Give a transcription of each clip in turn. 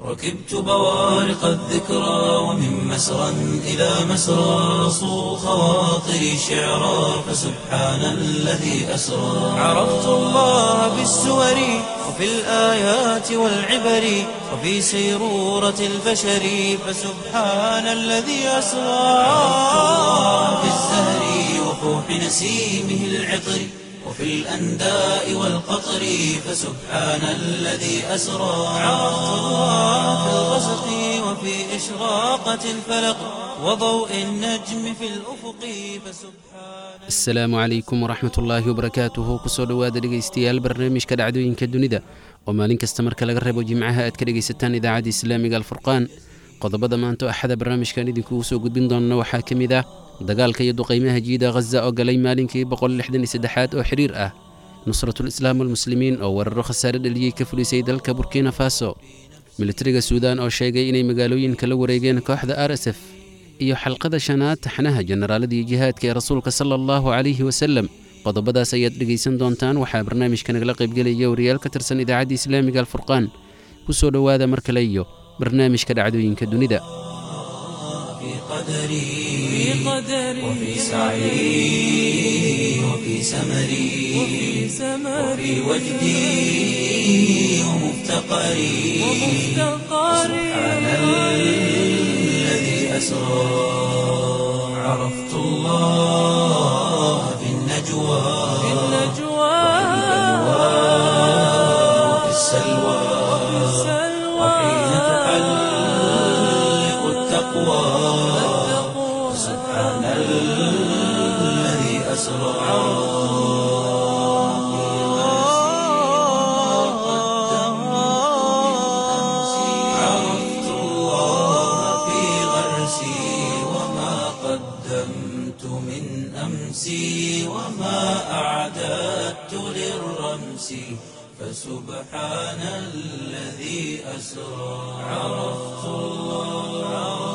ركبت بوارق الذكرى ومن مسرى إلى مسرى صو خواطري شعرا فسبحان الذي أسرى عرفت الله بالسور وفي الآيات والعبر وفي سيرورة البشر فسبحان الذي أسرى عرفت الله بالزهر وفوح نسيمه العطر وفي الأنداء والقطر فسبحان الذي أسرى عرفت الله في الغسق وفي إشراقة الفلق وضوء النجم في الأفق فسبحان asalaamu calaykum waraxmat ullaahi wabarakaatuhu kusoo dhowaada dhegaystayaal barnaamijka dhacdooyinka dunida oo maalin kasta marka laga reebo jimcaha aad ka dhegaysataan idaacadda islaamiga alfurqaan qodobada maanta axada barnaamijkan idinkugu soo gudbin doonna waxaa ka mid ah dagaalka iyo duqaymaha jiida khaza oo galay maalinkii boqollixdanisaddexaad oo xidhiir ah nusratul islaam walmuslimiin oo weeraro khasaare dhaliyey ka fulisay dalka burkina faso militariga suudaan oo sheegay inay magaalooyinka la wareegeen kooxda r s f iyo xalqada shanaad taxnaha jenaraaladii jihaadka ee rasuulka sala allahu calayhi wasalem qodobadaas ayaad dhegaysan doontaan waxaa barnaamijka nagala qaybgelaya wariyaal ka tirsan idaacadda islaamiga alfurqaan ku soo dhowaada mar kale iyo barnaamijka dhacdooyinka dunida في قدري وفي سعي وفي سمري وفي وجدي ومفتقري سبحان الذي أسرى عرفت الله في النجوى وفي السلوى وحين تحلق التقوى سبحان الذي أسرى عرفت الله في غرسي وما قدمت من أمسي وما أعددت للرمس فسبحان الذي أسرى عرفت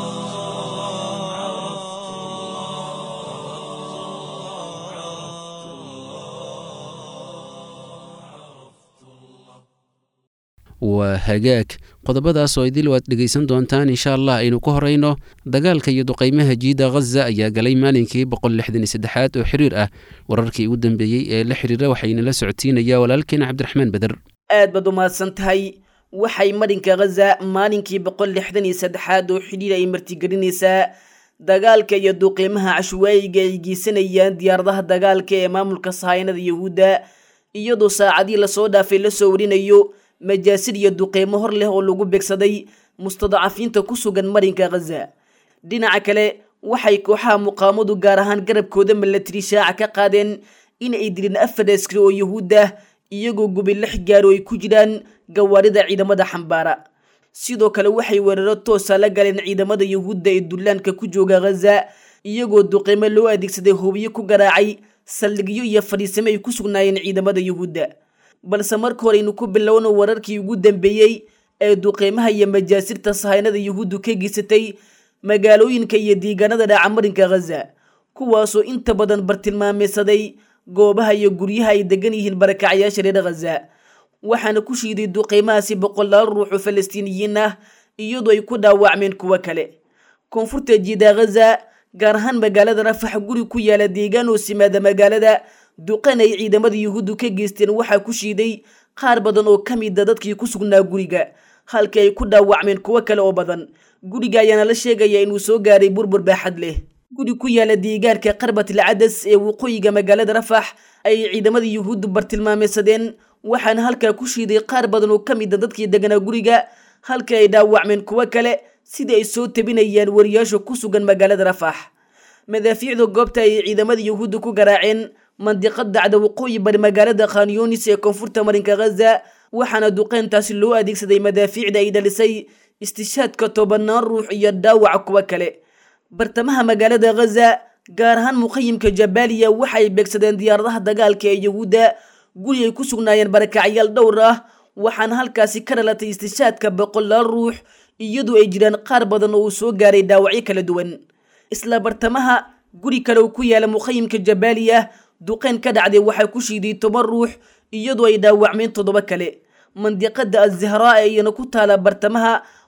waa hagaag qodobadaas oo idil waad dhegaysan doontaan insha allah aynu ku horayno dagaalka iyo duqaymaha jiida khaza ayaa galay maalinkii boqollixdanisaddexaad oo xiriir ah wararkii ugu dambeeyey ee la xiriira waxaynala socodsiinaya walaalkeena cabdiraxmaan beder aad baad u mahadsan tahay waxay marinka khaza maalinkii boqol lixdan iyo saddexaad oo xidhiir ay martigelinaysaa dagaalka iyo duqiimaha cashwaayiga ay geysanayaan diyaaradaha dagaalka ee maamulka sahayanada yahuudda iyadoo saacadii lasoo dhaafay lasoo warinayo majaasir iyo duqeymo hor leh oo lagu begsaday mustadacafiinta ku sugan marinka khaza dhinaca kale waxay kooxaha muqaamadu gaar ahaan garabkooda milatari shaaca ka qaadeen in ay dileen afar askari oo yahuud ah iyagoo gubi lix gaaro ay ku jiraan gawaarida ciidamada xambaara sidoo kale waxay weeraro toosa la galeen ciidamada yahuudda ee dullaanka ku jooga khaza iyagoo duqeymo loo adeegsaday hubiyo ku garaacay saldhigyo iyo fadhiisamo ay ku sugnaayeen ciidamada yahuudda balse marka hore aynu ku bilowno wararkii ugu dambeeyey ee duqeymaha iyo majaasirta sahaynada yahuuddu ka geysatay magaalooyinka iyo deegaanada dhaacamarinka khaza kuwaasoo inta badan bartilmaameysaday goobaha iyo guryaha ay degan yihiin barakacyaasha reer khaza waxaana ku shiiday duqeymahaasi boqolaal ruux oo falastiiniyiin ah iyadoo ay ku dhaawacmeen kuwo kale koonfurta jiida khaza gaar ahaan magaalada rafax guri ku yaala deegaan oo simaada magaalada duqan ay ciidamada yahuuddu ka geysteen waxaa ku shiiday qaar badan oo ka mida dadkii ku sugnaa guriga halkii ay ku dhaawacmeen kuwo kale oo badan guriga ayaana la sheegaya inuu soo gaaray burbur baaxad leh guri ku yaala deegaanka qarbatil cadas ee waqooyiga magaalada rafax ayay ciidamada yahuuddu bartilmaameysadeen waxaana halkaa ku shiiday qaar badan oo ka mida dadkii deganaa guriga halkii ay dhaawacmeen kuwo kale sidii ay soo tabinayaan wariyaasha ku sugan magaalada rafax madaafiicda goobta ayay ciidamada yahuuddu ku garaaceen mandiqad dacda waqooyi bari magaalada khanyunis ee koonfurta marinka khaza waxaana duqeyntaasi loo adeegsaday madaafiicda ay dhalisay istishaadka tobanaan ruux iyo dhaawaca kuwo kale bartamaha magaalada khaza gaar ahaan muqayimka jabaaliya waxay beegsadeen diyaaradaha dagaalka ee yahuudda guri ay ku sugnaayeen barakacyaal dhowr ah waxaana halkaasi ka dhalatay istishaadka boqolaal ruux iyadoo ay jiraan qaar badan oo uu soo gaaray dhaawacyo kala duwan isla bartamaha guri kale uu ku yaala muqayimka jabaaliya duqeyn ka dhacday waxaa ku shiiday toban ruux iyadoo ay dhaawacmeen toddoba kale mandiqada azahraa ee iyana ku taala bartamaha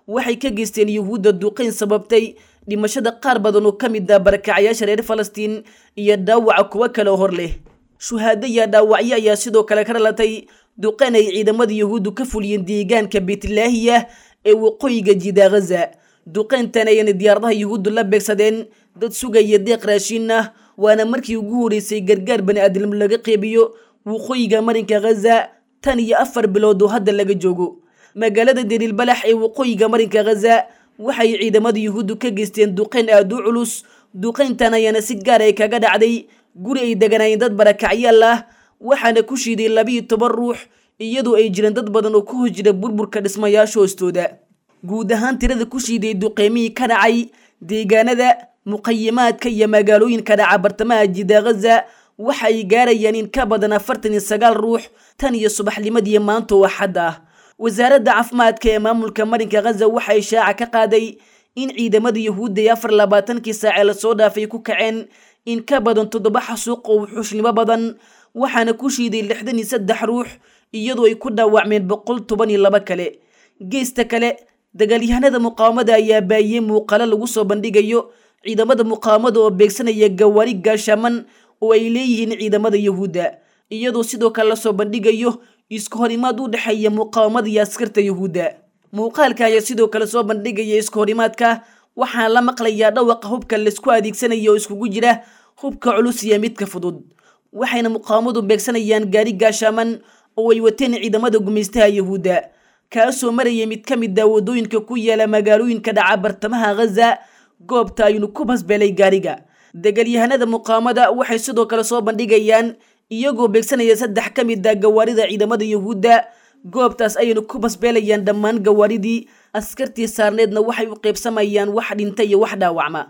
waxay ka geysteen yuhuudda duqayn sababtay dhimashada qaar badan oo ka mid ah barakacayaasha reer falastiin iyo dhaawaca kuwo kale oo hor leh shuhaado iyo dhaawacyo ayaa sidoo kale ka dhalatay duqayn ay ciidamada yuhuuddu ka fuliyeen deegaanka beetlaahiya ee waqooyiga jiida ghaza duqayntan ayana diyaaradaha yuhuuddu la beegsadeen dad sugaya deeq raashiin ah waana markii ugu horeysay gargaar bani aadam laga qeybiyo waqooyiga marinka ghaza tan iyo afar bilood oo hadda laga joogo magaalada deriilbalax ee waqooyiga marinka ghaza waxay ciidamada yuhuuddu ka geysteen duqayn aada u culus duqayntan ayaana si gaar ay kaga dhacday guri ay deganaayeen dad barakacyaal ah waxaana ku shiiday labiiyo toban ruux iyadoo ay jireen dad badan oo ku hos jira burburka dhismayaasha hoostooda guud ahaan tirada ku shiiday duqeymihii ka dhacay deegaanada muqayimaadka iyo magaalooyinka dhaca bartamaha jida ghaza waxa ay gaarayaan in ka badan afartan iyo sagaal ruux tan iyo subaxnimadii maanta oo axad ah wasaaradda caafimaadka ee maamulka marinka ghaza waxay shaaca ka qaaday in ciidamada yuhuudda ee afar labaatankii saacee lasoo dhaafay ku kaceen in ka badan toddoba xasuuq oo wuxuushnimo badan waxaana ku shiiday lixdan iyo saddex ruux iyadoo ay ku dhaawacmeen boqol toban iyo laba kale geesta kale dagaalyahanada muqaawamada ayaa baayiyey muuqalo lagu soo bandhigayo ciidamada muqaawamada oo beegsanaya gawaari gaashaaman oo ay leeyihiin ciidamada yuhuudda iyadoo sidoo kale lasoo bandhigayo isku horimaad u dhexeeya muqaawamada iyo askarta yuhuudda muuqaalka ayaa sidoo kale soo bandhigaya isku horimaadka waxaana la maqlayaa dhawaqa hubka laisku adeegsanaya oo iskugu jira hubka culus iyo midka fudud waxayna muqaawamadu beegsanayaan gaari gaashaaman oo ay wateen ciidamada gumaystaha yuhuudda kaasoo maraya mid ka mid ah waddooyinka ku yaala magaalooyinka dhaca bartamaha ghaza goobta aynu ku basbeelay gaariga dagaalyahanada muqaawamada waxay sidoo kale soo bandhigayaan iyagoo beegsanaya saddex ka mid ah gawaarida ciidamada yuhuudda goobtaas ayaynu ku basbeelayaan dhammaan gawaaridii askartii saarneedna waxay u qaybsamayaan wax dhinta iyo wax dhaawacma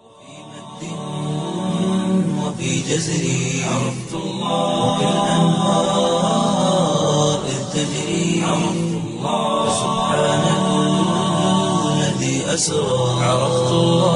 وفي جزري عرفت الله وكالأنهار إذ تجري عرفت الله سبحان الذي أسرى عرفت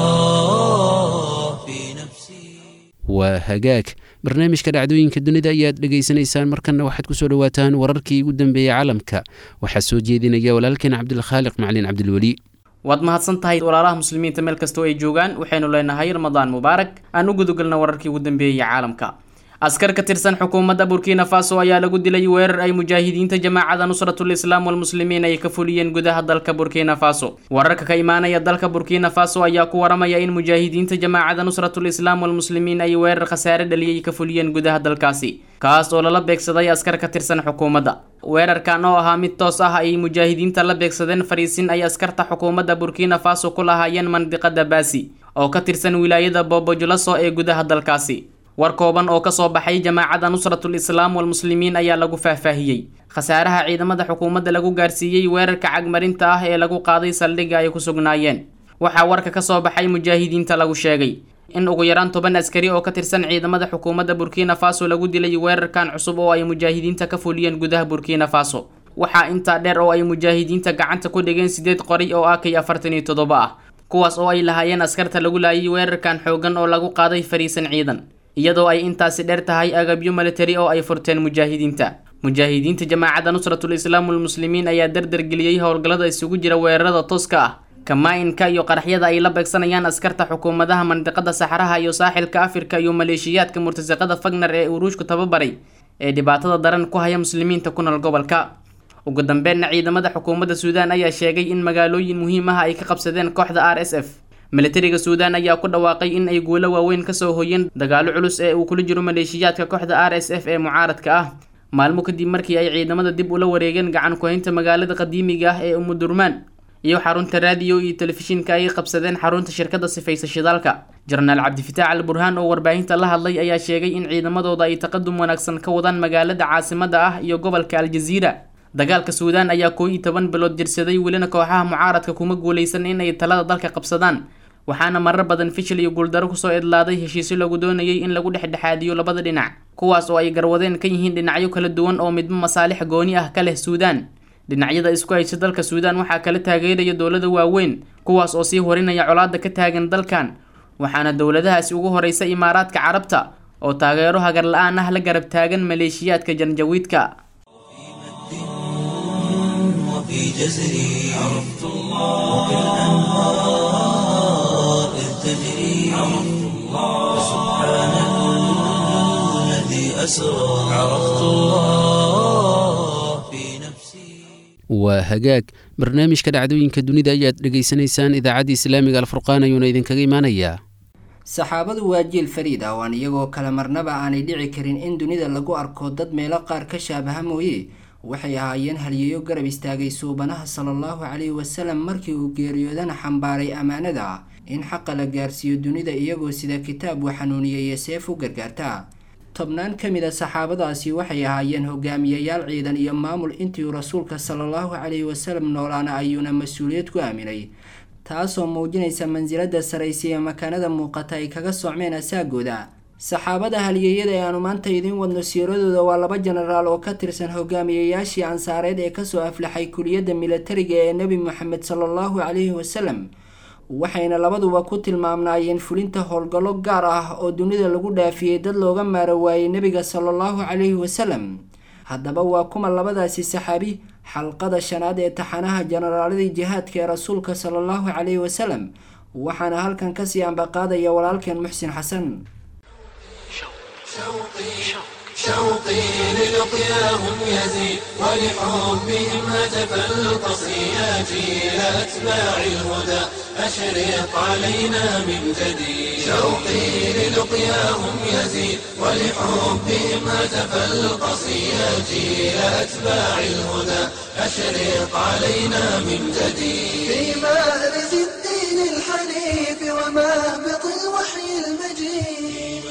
الله في نفسي waa hagaag barnaamijka dhacdooyinka dunida ayaad dhegaysanaysaan markanna waxaad ku soo dhowaataan wararkii ugu dambeeyey caalamka waxaa soo jeedinaya walaalkeen cabdilkhaaliq macalin cabdilweli waad mahadsan tahay walaalaha muslimiinta meel kastoo ay joogaan waxaynu leenahay ramadaan mubaarak aan u gudagalna wararkii ugu dambeeyey caalamka askar ka tirsan xukuumadda burkina faso ayaa lagu dilay weerar ay mujaahidiinta jamaacada nusratul islaam walmuslimiin ay ka fuliyeen gudaha dalka burkina faso wararka ka imaanaya dalka burkina faso ayaa ku waramaya in mujaahidiinta jamaacada nusratul islaam walmuslimiin ay weerar khasaare dhaliyay ka fuliyeen gudaha dalkaasi kaas oo lala beegsaday askar ka tirsan xukuumadda weerarkan oo ahaa mid toos ah ayay mujaahidiinta la beegsadeen fariisin ay askarta xukuumadda burkina faso ku lahaayeen mandiqada baasi oo ka tirsan wilaayada boobojulaso ee gudaha dalkaasi war kooban oo kasoo baxay jamaacada nusratul islaam walmuslimiin ayaa lagu faahfaahiyey khasaaraha ciidamada xukuumadda lagu gaarsiiyey weerarka cagmarinta ah ee lagu qaaday saldhigga ay ku sugnaayeen waxaa warka kasoo baxay mujaahidiinta lagu sheegay in ugu yaraan toban askari oo ka tirsan ciidamada xukuumadda burkina faso lagu dilay weerarkan cusub oo ay mujaahidiinta ka fuliyeen gudaha burkina faso waxaa intaa dheer oo ay mujaahidiinta gacanta ku dhigeen sideed qori oo akay afartan iyo toddoba ah kuwaas oo ay lahaayeen askarta lagu laayay weerarkan xoogan oo lagu qaaday fariisan ciidan iyadoo ay intaasi dheer tahay agabyo militari oo ay furteen mujaahidiinta mujaahidiinta jamaacadda nusratul islaam walmuslimiin ayaa dardargeliyey howlgallada isugu jira weerarada tooska ah kamaa-inka iyo qaraxyada ay la beegsanayaan askarta xukuumadaha mandiqada saxaraha iyo saaxilka afrika iyo maleeshiyaadka murtasaqada fagner ee uruushku tababaray ee dhibaatada daran ku haya muslimiinta ku nool gobolka ugu dambeynna ciidamada xukuumadda suudaan ayaa sheegay in magaalooyin muhiim ah ay ka qabsadeen kooxda r s f militariga suudaan ayaa ku dhawaaqay in ay guulo waaweyn kasoo hoyeen dagaalo culus ee uu kula jiro maleeshiyaadka kooxda r s f ee mucaaradka ah maalmo kadib markii ay ciidamada dib ula wareegeen gacan ku-haynta magaalada qadiimiga ah ee umudurmaan iyo xarunta raadiyo iyo telefishinka ay qabsadeen xarunta shirkadda sifaysa shidaalka jenaraal cabdifitaax al burhaan oo warbaahinta la hadlay ayaa sheegay in ciidamadooda ay taqadum wanaagsan ka wadaan magaalada caasimada ah iyo gobolka aljaziira dagaalka suudaan ayaa koo iyo toban bilood jirsaday welina kooxaha mucaaradka kuma guuleysan in ay talada dalka qabsadaan waxaana marar badan fishil iyo guuldaro kusoo idlaaday heshiisyo lagu doonayay in lagu dhexdhexaadiyo labada dhinac kuwaas oo ay garwadeen ka yihiin dhinacyo kala duwan oo midba masaalix gooni ah ka leh suudaan dhinacyada isku haysa dalka suudaan waxaa kala taageeraya dowlada waaweyn kuwaas oo sii horinaya colaada ka taagan dalkan waxaana dowladahaasi ugu horeysa imaaraadka carabta oo taageero hagar la-aan ah la garab taagan maleeshiyaadka janjawiidka وفي جزري عرفت الله أسرى عرفت الله في نفسي waa hagaag barnaamijka dhacdooyinka dunida ayaad dhegaysanaysaan idaacadda islaamiga alfurqaan ayuuna idinkaga imaanayaa saxaabadu waa jiil fariid ah oo aan iyagoo kale marnaba aanay dhici karin in dunida lagu arko dad meelo qaar ka shaabaha mooye waxay ahaayeen halyeeyo garab istaagay suubanaha sala allahu calayhi wasalam markii uu geeriyoodana xambaaray ammaanada ah in xaqa la gaarsiiyo dunida iyagoo sida kitaab uu xanuuniyeye seef u gargaarta tobnaan ka mid a saxaabadaasi waxay ahaayeen hogaamiyayaal ciidan iyo maamul intii uu rasuulka sala allahu calayhi wasalam noolaana ayuuna mas-uuliyad ku aaminay taasoo muujinaysa mansilada saraysa ee makaanada muuqata ay kaga socmeen asaagooda saxaabada halyeeyada ee aanu maanta idiin wadno siiradooda waa laba jenaraal oo ka tirsan hogaamiyayaashii ansaareed ee kasoo aflaxay kuliyadda milatariga ee nebi moxamed sala allahu calayhi wasalam waxayna labaduba ku tilmaamnaayeen fulinta howlgallo gaar ah oo dunida lagu dhaafiyey dad looga maaro waayey nebiga sala allahu calayhi wasalam haddaba waa kuma labadaasi saxaabi xalqada shanaad ee taxanaha jenaraaladii jihaadka ee rasuulka sala allahu calayhi wasalam waxaana halkan kasii ambaqaadaya walaalkeen muxsin xasan شوقي للقياهم يزيد ولحبهم هتف القصياتي إلى أتباع الهدى أشرق علينا من جديد شوقي للقياهم يزيد ولحبهم هتف القصياتي إلى أتباع الهدى أشرق علينا من جديد في مأرز الدين الحنيف ومهبط الوحي المجيد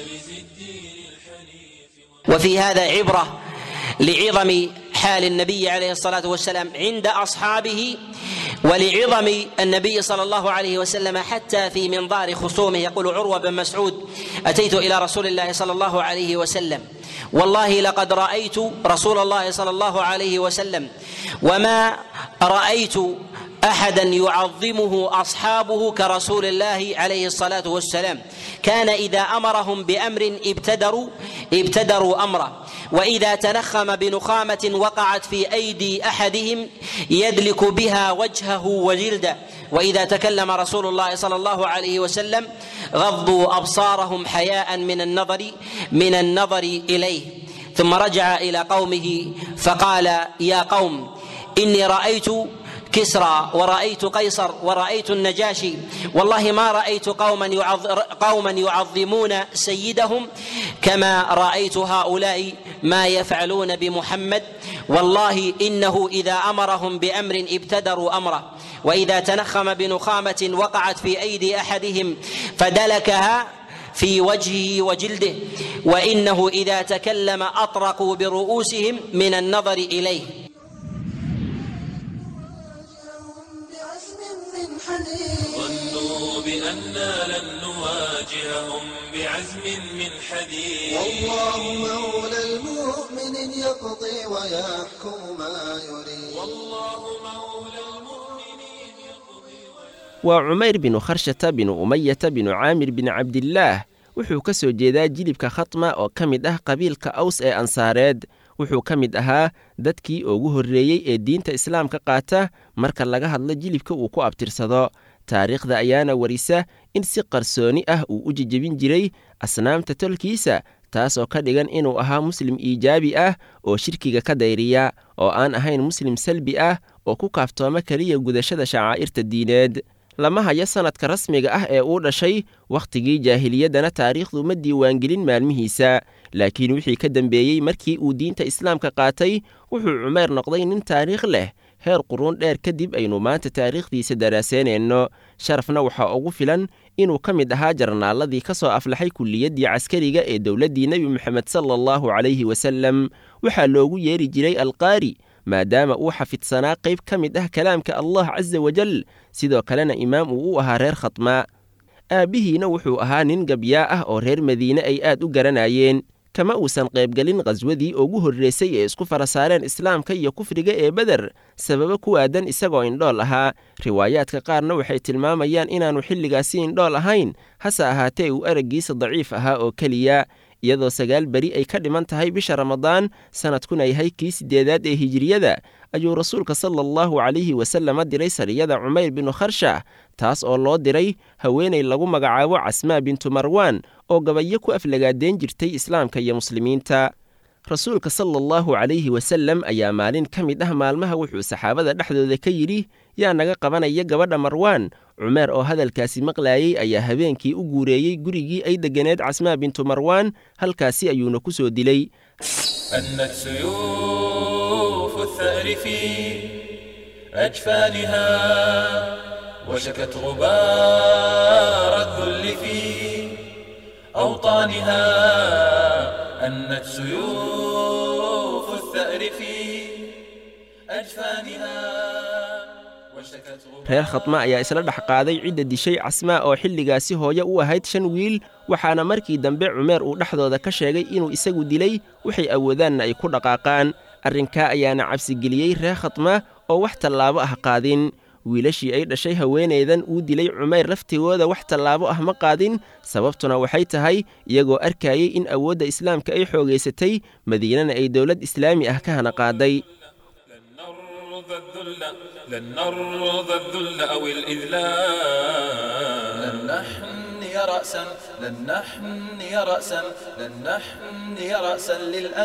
وفي هذا عبرة لعظم حال النبي عليه الصلاة والسلام عند أصحابه ولعظم النبي صلى الله عليه وسلم حتى في منظار خصومه يقول عروة بن مسعود أتيت إلى رسول الله صلى الله عليه وسلم والله لقد رأيت رسول الله صلى الله عليه وسلم وما رأيت احدا يعظمه اصحابه كرسول الله عليه الصلاه والسلام كان اذا امرهم بامر ابتدروا ابتدروا امره واذا تنخم بنخامه وقعت في ايدي احدهم يدلك بها وجهه وجلده واذا تكلم رسول الله صلى الله عليه وسلم غضوا ابصارهم حياء من النظر من النظر اليه ثم رجع الى قومه فقال يا قوم اني رايت كسرى ورأيت قيصر ورأيت النجاشي والله ما رأيت قوما يعظ قوما يعظمون سيدهم كما رأيت هؤلاء ما يفعلون بمحمد والله إنه إذا أمرهم بأمر ابتدروا أمره وإذا تنخم بنخامة وقعت في أيدي أحدهم فدلكها في وجهه وجلده وإنه إذا تكلم أطرقوا برؤوسهم من النظر إليه ظنوا بأننا لن نواجههم بعزم من حديد والله مولى المؤمن يقضي ويحكم ما يريد والله مولى المؤمنين يقضي waa cumayr binu kharshata binu umayata binu caamir bin cabdillaah wuxuu ka soo jeedaa jilibka khatma oo ka mid ah qabiilka aws ee ansaareed wuxuu ka mid ahaa dadkii ugu horreeyey ee diinta islaamka qaata marka laga hadlo jilibka uu ku abtirsado taariikhda ayaana warisa in si qarsooni ah uu u jejebin jiray asnaamta tolkiisa taasoo ka dhigan inuu ahaa muslim iijaabi ah oo shirkiga ka dayriya oo aan ahayn muslim salbi ah oo ku kaaftooma keliya gudashada shacaa'irta diineed lama hayo sannadka rasmiga ah ee uu dhashay wakhtigii jaahiliyaddana taariikhdu ma diiwaangelin maalmihiisa laakiin wixii ka dambeeyey markii uu diinta islaamka qaatay wuxuu cumayr noqday nin taariikh leh heer quruun dheer kadib aynu maanta taariikhdiisa daraaseynayno sharafna waxaa ugu filan inuu ka mid ahaa jarnaaladii ka soo aflaxay kulliyaddii caskariga ee dowladdii nebi moxamed sala allahu calayhi wasallam waxaa loogu yeeri jiray alqaari maadaama uu xafidsanaa qayb ka mid ah kalaamka allah casa wajal sidoo kalena imaam uu u ahaa reer khatmaa aabbihiina wuxuu ahaa nin gabyaa ah oo reer madiine ay aad u garanayeen kama uusan qaybgelin khaswadii ugu horraysay ee isku fara saareen islaamka iyo kufriga ee beder sababo ku aadan isagoo indhool ahaa riwaayaadka qaarna waxay tilmaamayaan inaannu xilligaasi indhool ahayn hase ahaatee uu araggiisa daciif ahaa oo keliya iyadoo sagaal beri ay ka dhiman tahay bisha ramadaan sannadkuna yahay kii siddeedaad ee hijiriyada ayuu rasuulka sala allahu calayhi wasalama diray sariyada cumayr binu kharsha taas oo loo diray haweenay lagu magacaabo casmaa bintu marwaan oo gabayo ku aflagaadeen jirtay islaamka iyo muslimiinta rasuulka sala allahu calayhi wasallam ayaa maalin ka mid ah maalmaha wuxuu saxaabada dhexdooda ka yidhi yaa naga qabanaya gabadha marwaan cumeer oo hadalkaasi maqlaayey ayaa habeenkii u guureeyey gurigii ay degganeed casmaa bintu marwaan halkaasi ayuuna ku soo dilay أنت سيوف الثأر في أجفانها وشكت غبار الذل في أوطانها أنت سيوف الثأر في أجفانها وشكت غبار reer khatma ayaa isla dhex qaaday cidda dishay casmaa oo xilligaasi hooye u ahayd shan wiil waxaana markii dambe cumeer uu dhexdooda ka sheegay inuu isagu dilay waxay awoodaanna ay ku dhaqaaqaan arrinkaa ayaana cabsigeliyey reer khatma oo wax tallaabo ah qaadin wiilashii ay dhashay haweenaydan uu dilay cumayr laftigooda wax tallaabo ah ma qaadin sababtuna waxay tahay iyagoo arkayey in awoodda islaamka ay xoogaysatay madiinana ay dowlad islaami ah ka hana qaaday نرضى الذل لن نرضى الذل أو الإذلال لن نحني رأسا لن نحني رأسا لن نحني رأسا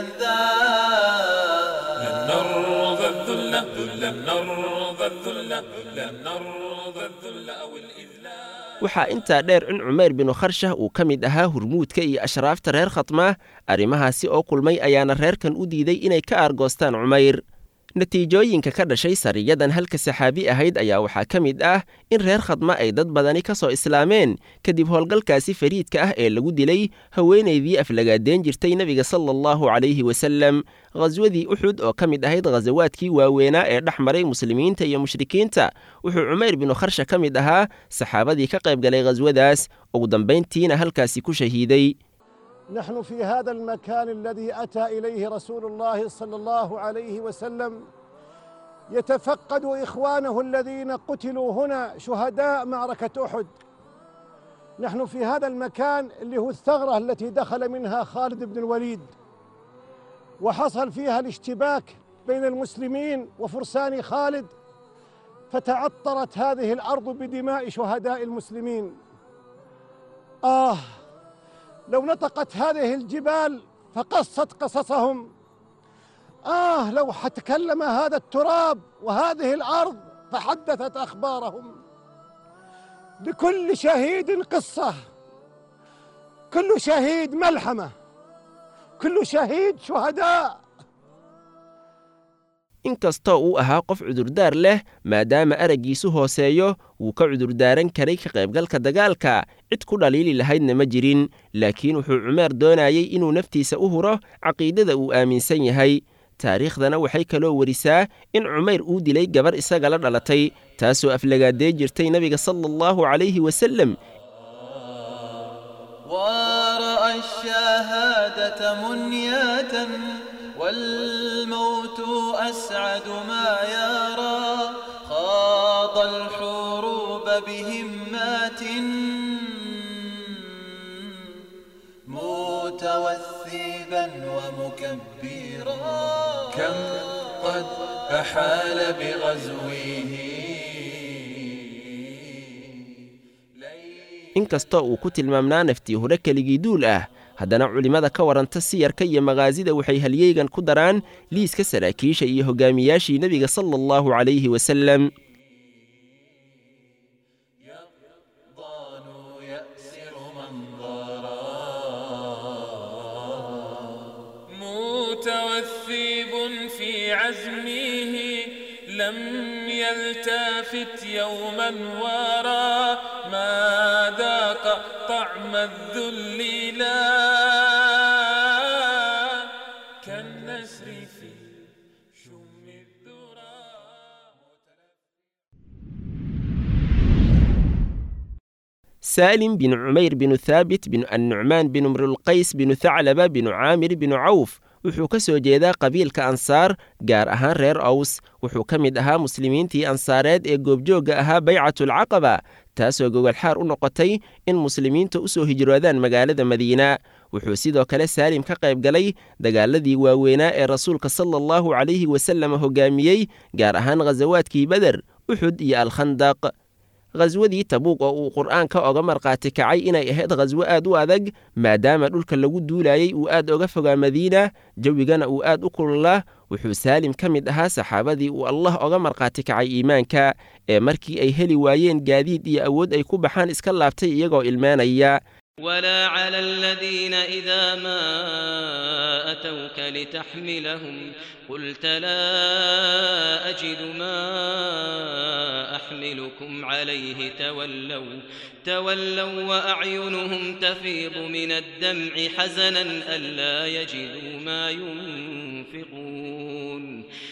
للأنذال لن نرضى الذل لن نرضى الذل لن نرضى الذل أو الإذلال waxaa intaa dheer in cumayr binu kharshah uu ka mid ahaa hurmuudka iyo ashraafta reer khatmaa arrimahaasi oo kulmay ayaana reerkan u diiday inay ka aargoostaan cumayr natiijooyinka ka dhashay sariyadan halka saxaabi ahayd ayaa waxaa ka mid ah in reer khadma ay dad badani ka soo islaameen kadib howlgalkaasi fariidka ah ee lagu dilay haweenaydii aflagaadeen jirtay nebiga sala allahu calayhi wasalem khaswadii uxud oo ka mid ahayd khasawaadkii waaweynaa ee dhex maray muslimiinta iyo mushrikiinta wuxuu cumayr binu kharsha ka mid ahaa saxaabadii ka qayb galay khaswadaas ugu dambayntiina halkaasi ku shahiiday نحن في هذا المكان الذي أتى إليه رسول الله صلى الله عليه وسلم يتفقد إخوانه الذين قتلوا هنا شهداء معركة أحد نحن في هذا المكان اللي هو الثغرة التي دخل منها خالد بن الوليد وحصل فيها الاشتباك بين المسلمين وفرسان خالد فتعطرت هذه الأرض بدماء شهداء المسلمين آه لو نطقت هذه الجبال فقصت قصصهم آه لو تكلم هذا التراب وهذه الأرض فحدثت أخبارهم لكل شهيد قصة كل شهيد ملحمة كل شهيد شهداء inkastoo uu ahaa qof cudurdaar leh maadaama araggiisu hooseeyo wuu ka cudurdaaran karay ka qaybgalka dagaalka cid ku dhaliili lahaydna ma jirin laakiin wuxuu cumeer doonayey inuu naftiisa u huro caqiidada uu aaminsan yahay taariikhdana waxay kaloo werisaa in cumayr uu dilay gabar isaga la dhalatay taasoo aflagaadee jirtay nebiga sala allahu calayhi wasalem ورأى الشهادة منية والموت أسعد ما يرى خاض الحروب بهمات متوثبا ومكبرا كم قد أحال بغزوه inkastoo uu ku tilmaamnaa naftii hore keligii duul ah haddana culimmada ka waranta siyarka iyo makaasida waxay halyeygan ku daraan liiska saraakiisha iyo hogaamiyaashii nebiga sala allahu calayhi wasalem متوثب في عزمه لم يلتفت يوما ورا ما ذاق طعم الذل لا كالنسر في شم الذرى saalim binu cumayr binu thaabit binu annucmaan binu mrulqays binu thaclaba binu caamir binu cawf wuxuu ka soo jeedaa qabiilka ansaar gaar ahaan reer aws wuxuu ka mid ahaa muslimiintii ansaareed ee goobjoogga ahaa baycatulcaqaba taasoo gogolxaar u noqotay in muslimiinta u soo hijroodaan magaalada madiina wuxuu sidoo kale saalim ka qayb galay dagaaladii waaweynaa ee rasuulka sala allahu calayhi wasallam hoggaamiyey gaar ahaan khasawaadkii beder uxud iyo alkhandaq khaswadii tabuuq oo uu qur'aanka oga markhaati kacay inay ahayd khaswo aad u adag maadaama dhulka lagu duulayey uu aad oga fogaa madiina jawigana uu aad u kululaa wuxuu saalim ka mid ahaa saxaabadii uu allah oga markhaati kacay iimaanka ee markii ay heli waayeen gaadiid iyo awood ay ku baxaan iska laabtay iyagoo ilmeenaya ولا على الذين إذا ما أتوك لتحملهم قلت لا أجد ما أحملكم عليه تولوا تولوا وأعينهم تفيض من الدمع حزنا ألا يجدوا ما ينفقون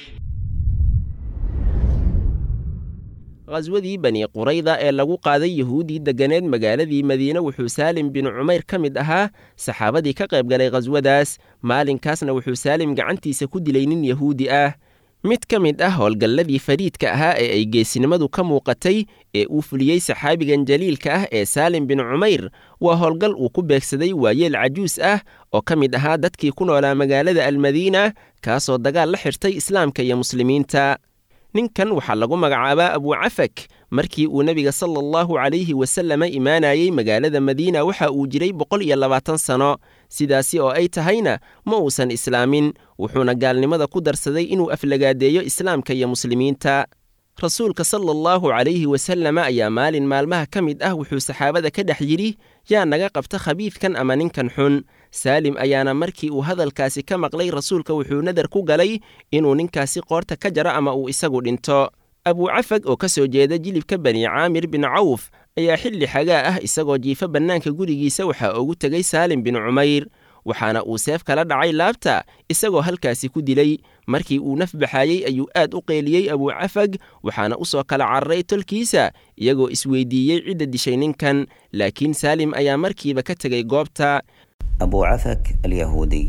khaswadii bani qurayda ee lagu qaaday yuhuuddii degganeed magaaladii madiine wuxuu saalim binu cumayr ka mid ahaa saxaabadii ka qayb galay khaswadaas maalinkaasna wuxuu saalim gacantiisa ku dilay nin yahuudi ah mid ka mid ah howlgalladii fariidka ahaa ee ay geesinimadu ka muuqatay ee uu fuliyey saxaabigan jaliilka ah ee saalim bin cumayr waa howlgal uu ku beegsaday waayeel cajuus ah oo ka mid ahaa dadkii ku noolaa magaalada almadiina kaasoo dagaal la xirtay islaamka iyo muslimiinta ninkan waxaa lagu magacaabaa abucafak markii uu nebiga sala allahu calayhi wasalama imaanayey magaalada madiina waxa uu jiray boqol iyo labaatan sano sidaasi oo ay tahayna ma uusan islaamin wuxuuna gaalnimada ku darsaday inuu aflagaadeeyo islaamka iyo muslimiinta rasuulka sala allahu calayhi wasalama ayaa maalin maalmaha ka mid ah wuxuu saxaabada ka dhex yidhi yaa naga qabta khabiidkan ama ninkan xun saalim ayaana markii uu hadalkaasi ka maqlay rasuulka wuxuu nadar ku galay inuu ninkaasi qoorta ka jaro ama uu isagu dhinto abucafag oo ka soo jeeda jilibka bani caamir bin cawf ayaa xilli xagaa ah isagoo jiifa bannaanka gurigiisa waxaa ugu tegay saalim bin cumayr waxaana uu seef kala dhacay laabta isagoo halkaasi ku dilay markii uu naf baxaayey ayuu aad u qeeliyey abucafag waxaana u soo kala cararay tolkiisa iyagoo isweydiiyey cidda dishay ninkan laakiin saalim ayaa markiiba ka tegay goobta أبو عفك اليهودي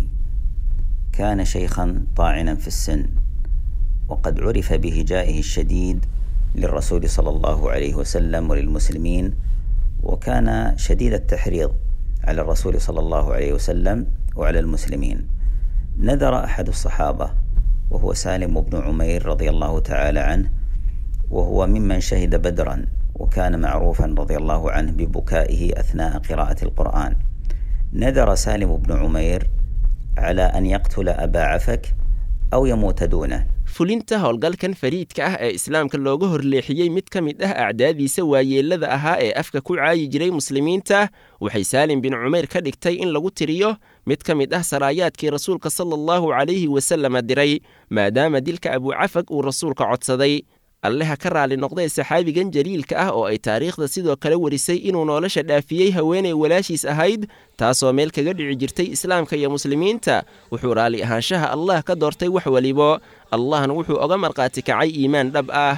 كان شيخا طاعنا في السن وقد عرف بهجائه الشديد للرسول صلى الله عليه وسلم وللمسلمين وكان شديد التحريض على الرسول صلى الله عليه وسلم وعلى المسلمين نذر أحد الصحابة وهو سالم بن عمير رضي الله تعالى عنه وهو ممن شهد بدرا وكان معروفا رضي الله عنه ببكائه أثناء قراءة القرآن نذر سالم بن عمير على أن يقتل أبا عفك أو يموت دونه fulinta howlgalkan fariidka ah ee islaamka looga horleexiyey mid ka mid ah acdaadiisa waayeellada ahaa ee afka ku caayi jiray muslimiinta waxay saalim bin cumayr ka dhigtay in lagu tiriyo mid ka mid ah saraayaadkii rasuulka sala allahu calayhi wasalama diray maadaama dilka abucafag uu rasuulka codsaday alleha ka raali noqdee saxaabigan jaliilka ah oo ay taariikhda sidoo kale warisay inuu nolosha dhaafiyey haweenay walaashiis ahayd taasoo meel kaga dhici jirtay islaamka iyo muslimiinta wuxuu raalli ahaanshaha allah ka doortay wax welibo allahna wuxuu oga markhaati kacay iimaan dhab ah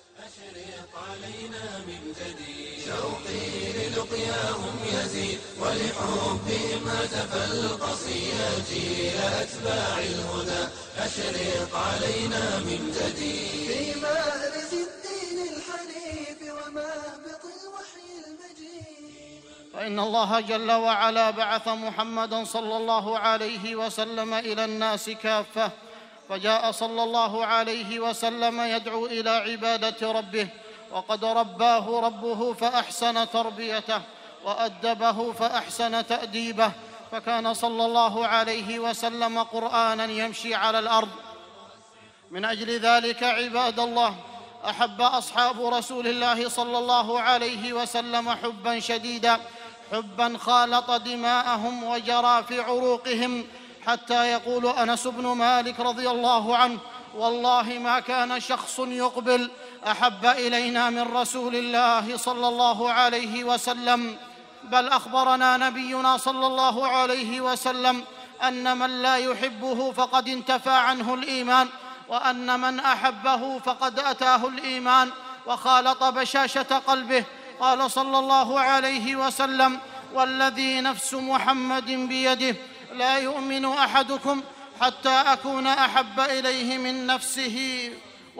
أشرق علينا من جديد في مأرز الدين الحنيف ومهبط الوحي المجيد فإن الله جل وعلا بعث محمدا صلى الله عليه وسلم إلى الناس كافة فجاء صلى الله عليه وسلم يدعو إلى عبادة ربه وقد رباه ربه فأحسن تربيته وأدبه فأحسن تأديبه فكان صلى الله عليه وسلم قرآنا يمشي على الأرض من أجل ذلك عباد الله أحب أصحاب رسول الله صلى الله عليه وسلم حبا شديدا حبا خالط دماءهم وجرى في عروقهم حتى يقول انس بن مالك رضي الله عنه والله ما كان شخص يقبل احب الينا من رسول الله صلى الله عليه وسلم بل اخبرنا نبينا صلى الله عليه وسلم ان من لا يحبه فقد انتفى عنه الايمان وان من احبه فقد اتاه الايمان وخالط بشاشه قلبه قال صلى الله عليه وسلم والذي نفس محمد بيده لا يؤمن احدكم حتى اكون احب اليه من نفسه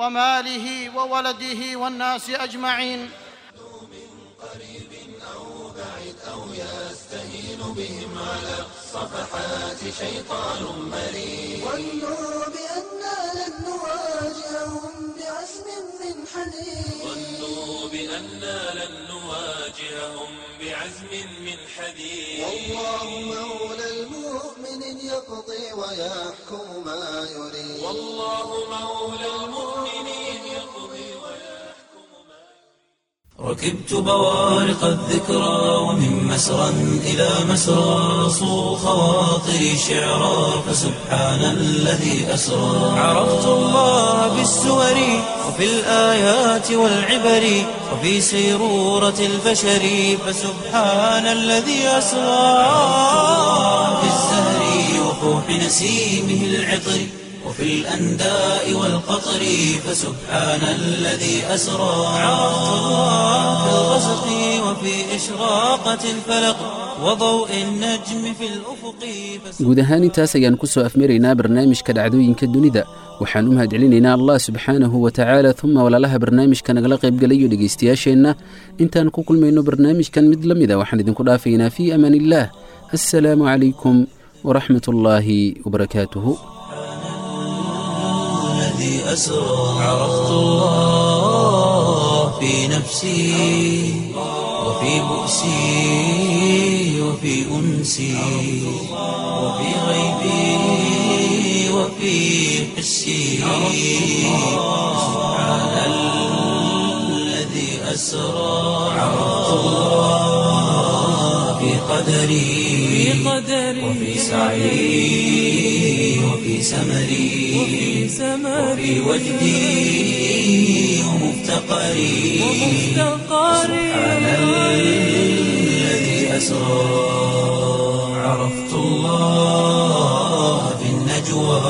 وماله وولده والناس اجمعين بعد أو يستهين بهم على الصفحات شيطان مريد ظنوا بأننا لن نواجههم بعزم من حديد ظنوا بأننا لن نواجههم بعزم من حديد والله مولى المؤمن يقضي ويحكم ما يريد والله مولى المؤمنين يقضي ركبت بوارق الذكرى ومن مسرى إلى مسرى صو خواطري شعرا فسبحان الذي أسرى عرفت الله بالسور وفي الآيات والعبر وفي سيرورة البشر فسبحان الذي أسرى في الزهر وفوح نسيمه العطر وفي الأنداء والقطر فسبحان الذي أسرى عرفت الله في الغسق وفي إشراقة الفلق وضوء النجم في الأفق guud ahaan intaas ayaan ku soo afmaraynaa barnaamijka dhacdooyinka dunida waxaan u mahadcelinaynaa allah subxaanahu wa tacaala uma walaalaha barnaamijka nagala qaybgalayo dhegaystayaasheenna intaan ku kulmayno barnaamijkan mid la mida waxaan idinku dhaafaynaa fii amaan illaah assalaamu calaykum waraxmat ullaahi wabarakaatuhu الذي أسرى عرفت الله في نفسي وفي بؤسي وفي أنسي وفي غيبي وفي حسي سبحان الذي أسرى عرفت الله في قدري وفي سعي وفي سمري وفي وجدي ومفتقري سبحان الذي أسرى عرفت الله في النجوى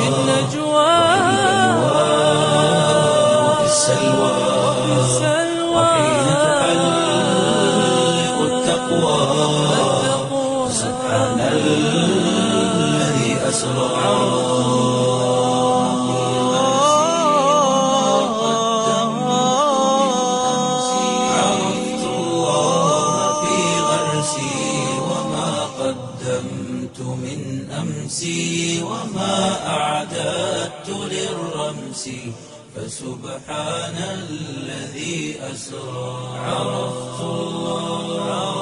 وفي السلوى وحين تحلق التقوى سبحان الذي أسرى عرفت الله في غرسي وما قدمت من أمسي وما أعددت للرمس فسبحان الذي أسرى عرفت الله